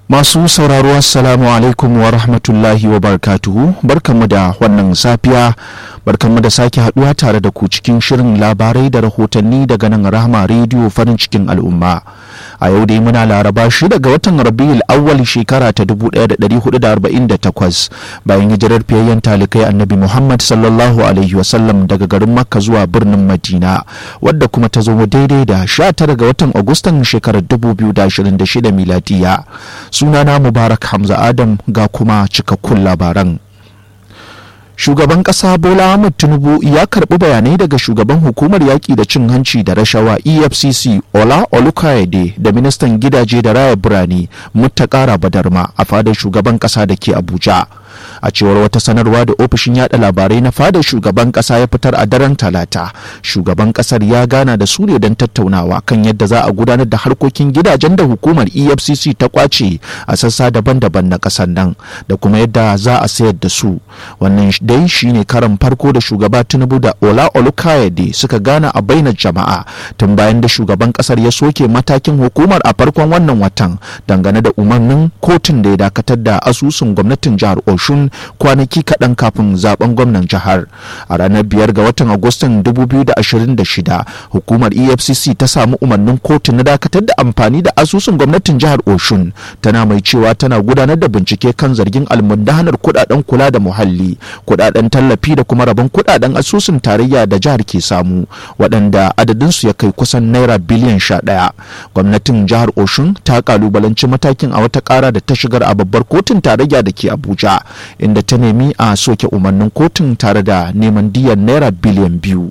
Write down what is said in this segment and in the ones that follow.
Masu sauraro assalamu alaikum wa rahmatullahi wa barakatuhu barkanmu da wannan safiya barkanmu da sake haduwa tare da ku cikin shirin labarai da rahotanni daga nan rahama rediyo farin cikin al'umma a yau dai muna laraba shi daga watan rabiul awwal shekara ta 1448 bayan hijirar fiyayyen talikai annabi muhammad sallallahu alaihi wasallam daga garin makka zuwa birnin madina wadda kuma ta zo daidai da 19 ga watan agustan shekarar 2026 miladiya sunana mubarak hamza adam ga kuma cikakkun labaran shugaban kasa bola ahmad tinubu ya karbi bayanai daga shugaban hukumar yaƙi da cin hanci da rashawa efcc ola olukayede da ministan gidaje da raya birane mutakara badarma a fadar shugaban kasa da ke abuja a cewar wata sanarwa da ofishin yada labarai na fadar shugaban kasa ya fitar a daren talata shugaban kasar ya gana da su ne don tattaunawa kan yadda za a gudanar da harkokin gidajen da hukumar efcc ta kwace a sassa daban-daban na kasar nan da kuma yadda za a sayar da su wannan dai shine karan farko da shugaba tinubu da ola olukayade suka gana a bainar jama'a tun bayan da shugaban kasar ya soke matakin hukumar a farkon wannan watan dangane da umarnin kotun da ya dakatar da asusun gwamnatin jihar oshun kwanaki kaɗan kafin zaben gwamnan jihar a ranar biyar ga watan agustan 2026 hukumar efcc ta samu umarnin kotu na dakatar da amfani da asusun gwamnatin jihar oshun tana mai cewa tana gudanar da bincike kan zargin almundahanar kudaden kula da muhalli kudaden tallafi da kuma rabon kudaden asusun tarayya da jihar ke samu waɗanda adadinsu ya kai kusan naira biliyan sha ɗaya gwamnatin jihar oshun ta kalubalanci matakin a wata ƙara da ta shigar a babbar kotun tarayya da ke abuja inda ta nemi a soke umarnin kotun tare da neman diyan naira biliyan biyu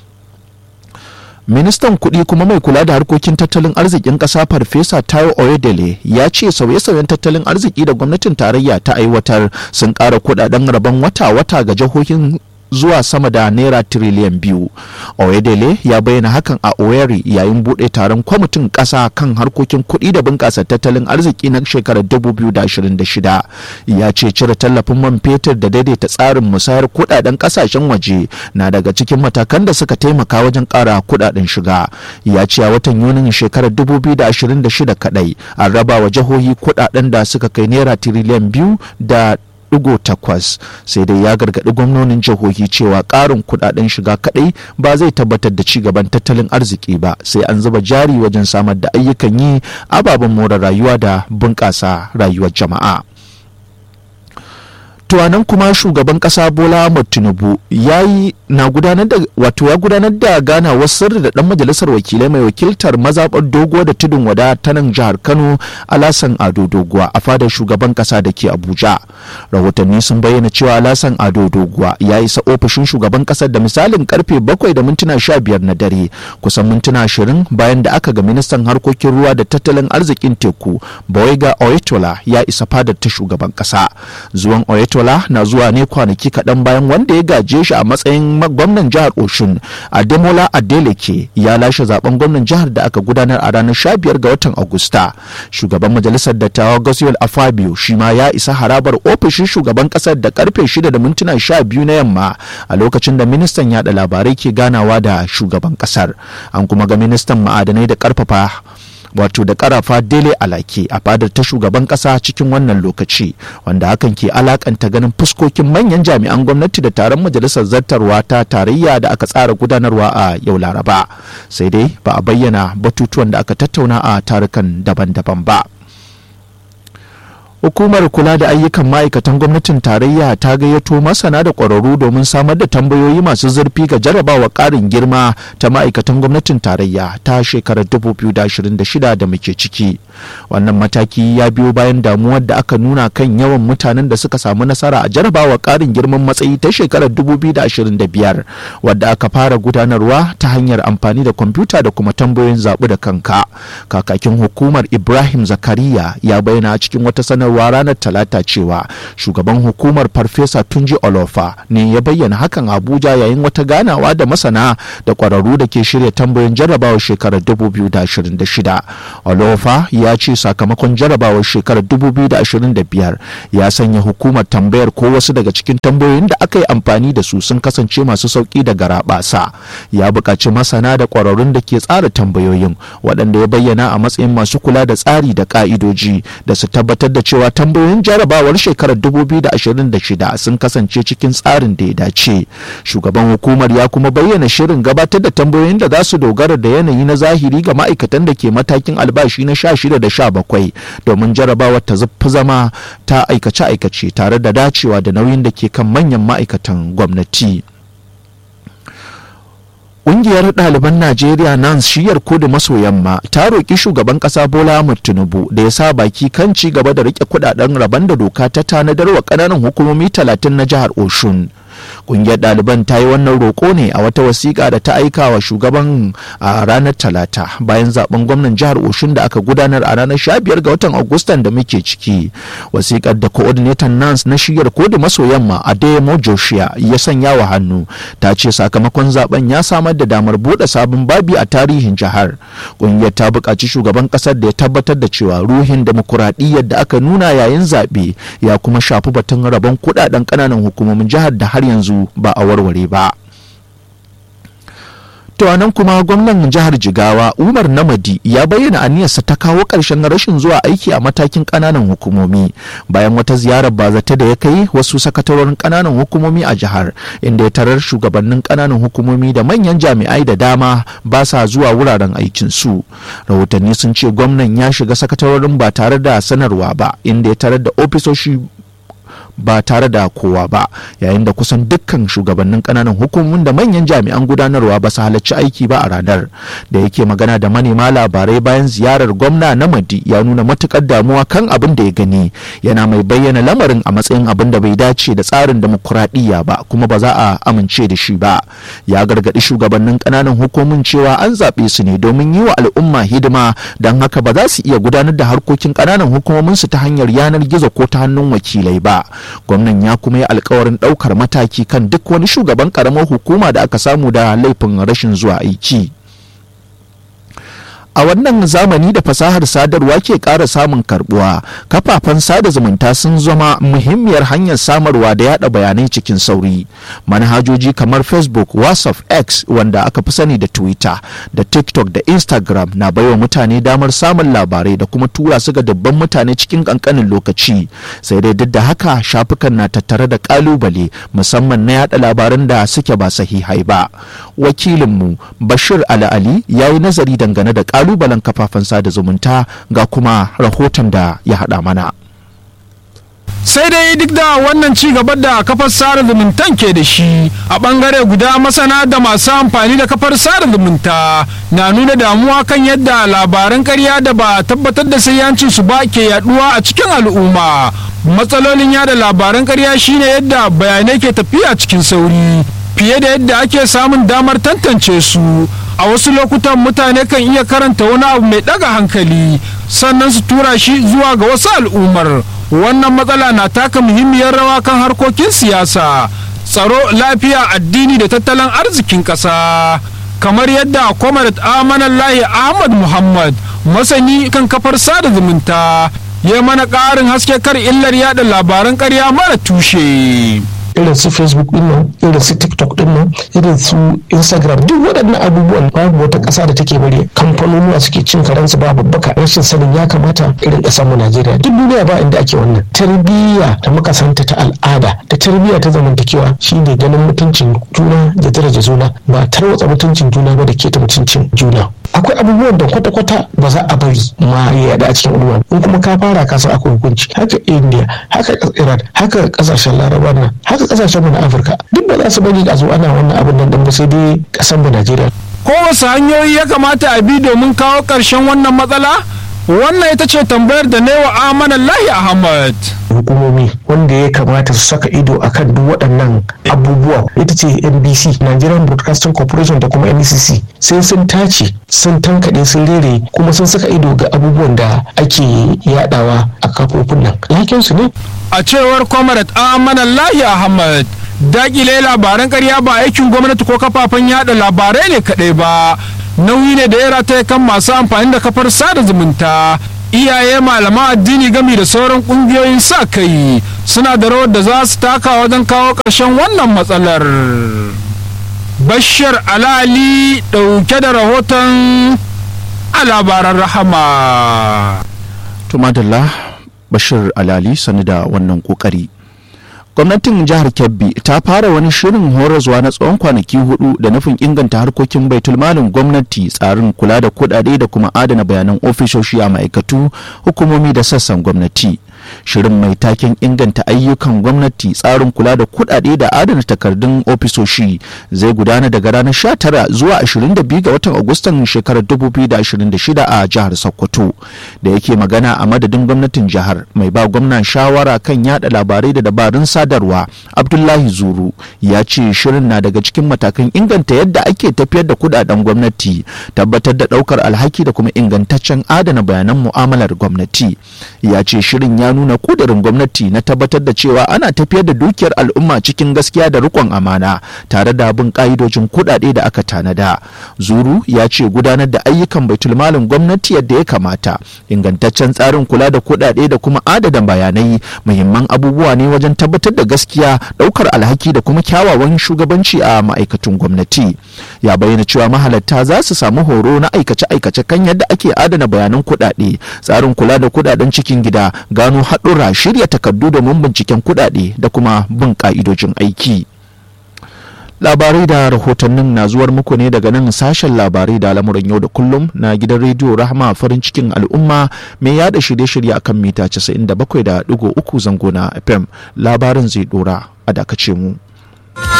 ministan kuɗi kuma mai kula da harkokin tattalin arzikin ƙasa farfesa tayo oyedele ya ce sauye-sauyen tattalin arziki da gwamnatin tarayya ta aiwatar sun ƙara kuɗaɗen rabon wata-wata ga jihohin zuwa sama da naira tiriliyan biyu oyedele ya bayyana hakan a oyeri yayin buɗe taron kwamitin ƙasa kan harkokin kuɗi da bunƙasa tattalin arziki na shekarar 2026 ya ce cire tallafin man fetur da daidaita tsarin musayar kuɗaɗen ƙasashen waje na daga cikin matakan da suka taimaka wajen ƙara kuɗaɗen shiga ya ce a watan yunin shekarar 2026 kaɗai an raba wa jihohi kuɗaɗen da suka kai naira tiriliyan biyu da digo takwas sai dai ya gargaɗi gwamnonin jihohi cewa ƙarin kuɗaɗen shiga kaɗai ba zai tabbatar da ci gaban tattalin arziki ba sai an zuba jari wajen samar da ayyukan yi ababen more rayuwa da bunƙasa rayuwar jama'a. tuwanan kuma shugaban kasa bola ahmad tinubu ya yi na gudanar da wato ya gudanar da ganawar sirri da dan majalisar wakilai mai wakiltar mazaɓar doguwa da tudun wada ta nan jihar kano alasan ado doguwa a fadar shugaban kasa da ke abuja rahotanni sun bayyana cewa alasan ado doguwa ya isa ofishin shugaban kasar da misalin karfe bakwai da mintuna sha biyar na dare kusan mintuna ashirin bayan da aka ga ministan harkokin ruwa da tattalin arzikin teku bawaiga oyetola ya isa fadar ta shugaban kasa zuwan oyetola Tola na zuwa ne kwanaki kaɗan bayan wanda ya gaje shi a matsayin gwamnan jihar Oshun Ademola Adeleke ya lashe zaben gwamnan jihar da aka gudanar a ranar 15 ga watan Agusta. Shugaban majalisar dattawa Goswell Afabio shi ma ya isa harabar ofishin shugaban ƙasar da karfe 6 da mintuna 12 na yamma a lokacin da ministan yada labarai ke ganawa da shugaban ƙasar. An kuma ga ministan ma'adanai da karfafa wato da karafa dele alake a fadar ta shugaban kasa cikin wannan lokaci wanda hakan ke alakanta ganin fuskokin manyan jami'an gwamnati da taron majalisar zartarwa ta tarayya da aka tsara gudanarwa a yau laraba sai dai ba a bayyana batutuwan da aka tattauna a tarukan daban-daban ba. Hukumar kula da ayyukan ma'aikatan gwamnatin tarayya ta gayyato masana da ƙwararru domin samar da tambayoyi masu zurfi ga jarabawa ƙarin girma ta ma'aikatan gwamnatin tarayya ta shekarar 2026 da muke ciki. Wannan mataki ya biyo bayan damuwar da aka nuna kan yawan mutanen da suka samu nasara a jarabawa ƙarin girman matsayi ta shekarar 2025 wadda aka fara gudanarwa ta hanyar amfani da kwamfuta da kuma tambayoyin zaɓu da kanka. Kakakin hukumar Ibrahim Zakariya ya bayyana a cikin wata sanarwa sadarwa ranar talata cewa shugaban hukumar farfesa tunji olofa ne ya bayyana hakan abuja yayin wata ganawa da masana da kwararru da ke shirya tambayoyin jarrabawar shekarar 2026 olofa ya ce sakamakon jarrabawar shekarar 2025 ya sanya hukumar tambayar ko wasu daga cikin tambayoyin da aka yi amfani da su sun kasance masu sauki da garaɓasa ya buƙaci masana da kwararrun da ke tsara tambayoyin waɗanda ya bayyana a matsayin masu kula da tsari da ƙa'idoji da su tabbatar da cewa tambayoyin jarrabawar shekarar 2026 sun kasance cikin tsarin da ya dace shugaban hukumar ya kuma bayyana shirin gabatar da tambayoyin da za su dogara da yanayi na zahiri ga ma'aikatan da ke matakin albashi na 16 da 17 domin jarrabawar ta fi zama ta aikace-aikace tare da dacewa da nauyin da ke kan manyan ma'aikatan gwamnati. Ƙungiyar ɗaliban Najeriya nan shiyar kudu maso yamma ta roƙi shugaban ƙasa Bola Ahmed Tinubu da ya sa baki kan ci gaba da riƙe kuɗaɗen rabon da doka ta tanadar wa ƙananan hukumomi talatin na jihar Oshun. kungiyar ɗaliban ta yi wannan roƙo ne a wata wasiƙa da ta aika wa shugaban a ranar talata bayan zaben gwamnan jihar oshun da aka gudanar a ranar 15 ga watan agustan da muke ciki wasiƙar da coordinator nans na shiyar kudu maso yamma adeyemo joshua ya sanya wa hannu ta ce sakamakon zaben ya samar da damar buɗe sabon babi a tarihin jihar kungiyar ta buƙaci shugaban ƙasar da ya tabbatar da cewa ruhin demokuraɗiyyar da aka nuna yayin zaɓe ya kuma shafi batun rabon kuɗaɗen ƙananan hukumomin jihar da har yanzu ba a warware ba. To nan kuma gwamnan jihar Jigawa Umar Namadi ya bayyana aniyarsa ta kawo ƙarshen rashin zuwa aiki a matakin ƙananan hukumomi bayan wata ziyarar bazata da ya kai wasu sakatarorin ƙananan hukumomi a jihar inda ya tarar shugabannin ƙananan hukumomi da manyan jami'ai da dama ba sa zuwa wuraren aikin su. Rahotanni sun ce gwamnan ya shiga sakatarorin ba tare da sanarwa ba inda ya tarar da ofisoshi ba tare da kowa ba yayin da kusan dukkan shugabannin kananan hukumomin da manyan jami'an gudanarwa ba su halarci aiki ba a ranar da yake magana da manema labarai bayan ziyarar gwamna na madi ya nuna matukar damuwa kan abin da ya gani yana mai bayyana lamarin a matsayin abin da bai dace da tsarin demokuraɗiyya ba kuma ba za a amince da shi ba ya gargaɗi shugabannin kananan hukumomin cewa an zaɓe su ne domin yi wa al'umma hidima don haka ba za su iya gudanar da harkokin kananan hukumominsu ta hanyar yanar gizo ko ta hannun wakilai ba gwamnan ya kuma yi alkawarin ɗaukar mataki kan duk wani shugaban ƙaramar hukuma da aka samu da laifin rashin zuwa aiki a wannan zamani da fasahar sadarwa ke ƙara samun karbuwa kafafen sada zumunta sun zama muhimmiyar hanyar samarwa da yada bayanai cikin sauri manhajoji kamar facebook whatsapp x wanda aka fi sani da twitter da tiktok da instagram na baiwa mutane damar samun labarai da kuma tura su ga dabban mutane cikin kankanin lokaci sai dai duk da haka shafukan na tattare da kalubale musamman na yada labaran da suke ba sahihai ba wakilinmu bashir ali ali ya yi nazari dangane da kalubalen kafafen sada zumunta ga kuma rahoton da ya haɗa mana. sai dai duk da wannan ci gaba da kafar sada zumuntan ke da shi a bangare guda masana da masu amfani da kafar sada zumunta na nuna damuwa kan yadda labaran karya da ba tabbatar da sayyancin su ba ke yaduwa a cikin al'umma matsalolin yada labaran karya shine yadda bayanai ke tafiya cikin sauri fiye da yadda ake samun damar tantance su a wasu lokutan mutane kan iya karanta wani abu mai daga hankali sannan su tura shi zuwa ga wasu al'ummar wannan matsala na taka muhimmiyar rawa kan harkokin siyasa tsaro lafiya addini da tattalin arzikin ƙasa kamar yadda comrade amanallahi ahmad muhammad masani kan kafar sada zumunta ya mana ƙarin haske kar illar yada labaran ƙarya mara tushe irin su facebook din nan irin su tiktok din nan irin su instagram duk waɗannan abubuwan babu wata ƙasa da take bari kamfanonuwa suke cin karansu ba babbaka rashin sanin ya kamata irin ƙasar mu najeriya duk duniya ba inda ake wannan tarbiyya da muka santa ta al'ada da tarbiyya ta zamantakewa shine ganin mutuncin juna da daraja juna ba tarwatsa mutuncin juna ba da keta mutuncin juna akwai abubuwan da kwata-kwata ba za a bari ma ya yada a cikin al'umma in kuma ka fara ka san akwai hukunci haka india haka iran haka kasashen laraba nan haka kasashen mu na afirka duk ba za su bari a zo ana wannan abin nan ba sai dai kasan mu najeriya kowace hanyoyi ya kamata a bi domin kawo ƙarshen wannan matsala wannan ita ce tambayar da wa amanan lahi ahmad hukumomi wanda ya kamata su saka ido akan duk waɗannan abubuwa ita ce nbc nigerian broadcasting corporation da kuma ncc sai sun tace sun tankaɗe sun rere kuma sun saka ido ga abubuwan da ake yadawa a kafofin nan yakin su ne a cewar comrade amanallahi ahmad dakile labaran karya ba aikin gwamnati ko kafafen yada labarai ne kadai ba nauyi ne da ya rataye kan masu amfani da kafar sada zumunta iyaye malaman addini gami da sauran kungiyoyin sa kai suna da rawar da za su taka wajen kawo ƙarshen wannan matsalar bashir alali ɗauke da rahoton a labaran rahama tumadalla bashir alali sani da wannan kokari gwamnatin jihar kebbi ta fara wani shirin horaswa na tsawon kwanaki hudu da nufin inganta harkokin baitulmalin gwamnati tsarin kula da kudade da kuma adana bayanan ofisoshi a ma'aikatu hukumomi da sassan gwamnati shirin mai taken inganta ayyukan gwamnati tsarin kula da kudade da adana takardun ofisoshi zai gudana daga ranar 19 zuwa 22 ga watan agustan shekarar 2026 a jihar sokoto da yake magana a madadin gwamnatin jihar mai ba gwamna shawara kan yada labarai da dabarun sadarwa abdullahi zuru ya ce shirin na daga cikin matakan inganta yadda ake tafiyar da kudaden gwamnati tabbatar da daukar alhaki da kuma ingantaccen adana bayanan mu'amalar gwamnati ya ce shirin ya nuna kudirin gwamnati na tabbatar da cewa ana tafiyar da dukiyar al'umma cikin gaskiya da rikon amana tare da bin ka'idojin kudade da aka tanada zuru ya ce gudanar da ayyukan baitulmalin gwamnati yadda ya kamata ingantaccen tsarin kula da kudade da kuma adana bayanai muhimman abubuwa ne wajen tabbatar da gaskiya daukar alhaki da kuma kyawawan shugabanci a ma'aikatun gwamnati ya bayyana cewa mahalarta za su samu horo na aikace-aikace kan yadda ake adana bayanan kudade tsarin kula da kudaden cikin gida gano haɗura shirya takardu domin binciken kuɗaɗe da kuma bin ƙa'idojin aiki labarai da rahotannin na zuwar muku ne daga nan sashen labarai da lamuran yau da kullum na gidan rediyo rahama farin cikin al'umma mai yada shirye-shirye akan mita 97.3 zango na fm labarin zai dora a dakace mu